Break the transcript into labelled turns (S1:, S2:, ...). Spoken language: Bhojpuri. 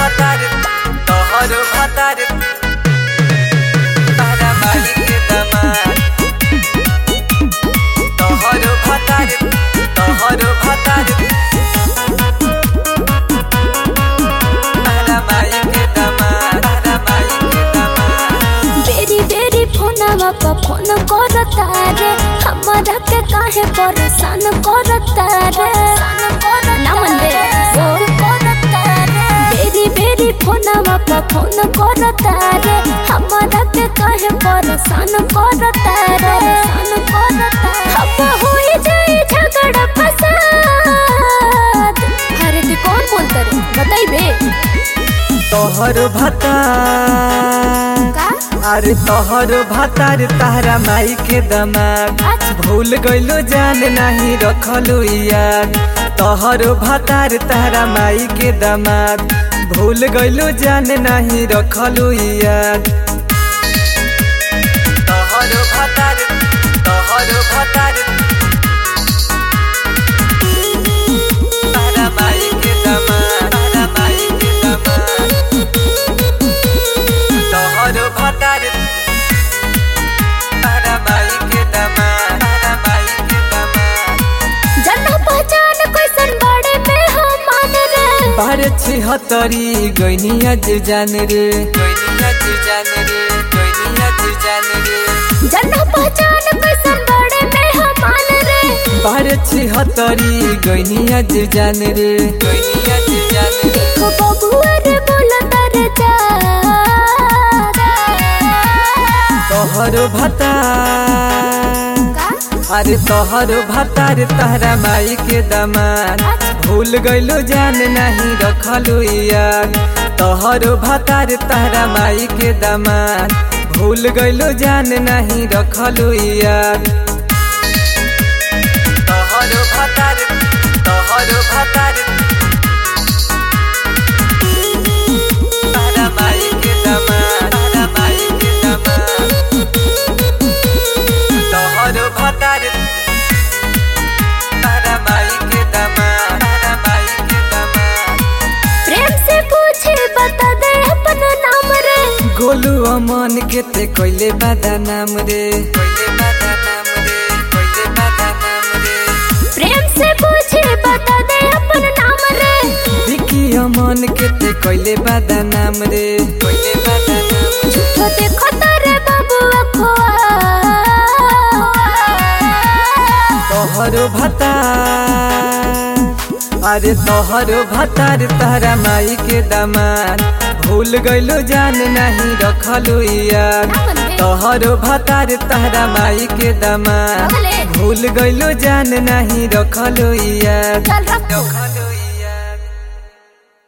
S1: ভাতার তহর ভাতার তারা মালিক দামার তহর ভাতার তহর ভাতার তারা মালিক দামার তারা মালিক দামার
S2: बेरी बेरी फोनवा पर फोन करता रे हमारा के काहे परेशान करता रे ना मन रे फोन करता रे बेरी बेरी फोनवा पर फोन करता रे हमारा के काहे परेशान करता रे परेशान करता अब होई जाए झगड़ा फसाद अरे तू कौन बोलता रे बताइबे
S1: तोहर भातार
S2: का
S1: अरे तोहर भातार तारा माई के दमाग भूल गइलो जान नहीं रखलू याद तोहर भातार तारा माई के दमाग भूल गइलो जान नहीं रखलू याद तोहर भातार तोहर भातार तारा माई के दमाग तारा माई के दमाग तोहर भातार तारा माई के दमाग तारा माई के दमाग
S2: जन पहचान कैसन बड़े में हम मान रे
S1: बारे छिहत्तरी गैनिया जे जान रे गैनिया जे जान रे गैनिया जे जान रे
S2: जन पहचान कैसन बड़े में हम मान रे
S1: बारे छिहत्तरी गैनिया जे जान रे गैनिया जे जान रे
S2: देखो बबुआ रे बोलता रे जा
S1: तोहर भातार अरे तोहर भातार तारा माई के दमान भूल गइलो जान नहीं रखलू याद तोहर भातार तारा माई के दमान भूल गइलो जान नहीं रखलू याद तोहर भातार तोहर भातार तारा माई के दमान तारा माई के दमान तोहर भातार तारा माई के दमान तारा माई के दमान
S2: प्रेम से पूछे बता दे अपन नाम रे
S1: गोलू अमन के ते कोइले बादा नाम रे कोइले बादा नाम रे कोइले बादा नाम रे
S2: प्रेम से पूछे बता दे अपन नाम रे
S1: विकी अमन के ते कोइले बादा नाम रे कोइले बादा नाम रे
S2: झूठो देखो तारे बबुआ खोआ
S1: तोहर भातार अरे तोहर भातार तारा माई के दमान भूल गइलो जान नहीं रखलू याद तोहर भातार तारा माई के दमान
S2: भले
S1: भूल गइलो जान नहीं रखलू याद
S2: चल रखो
S1: रखलू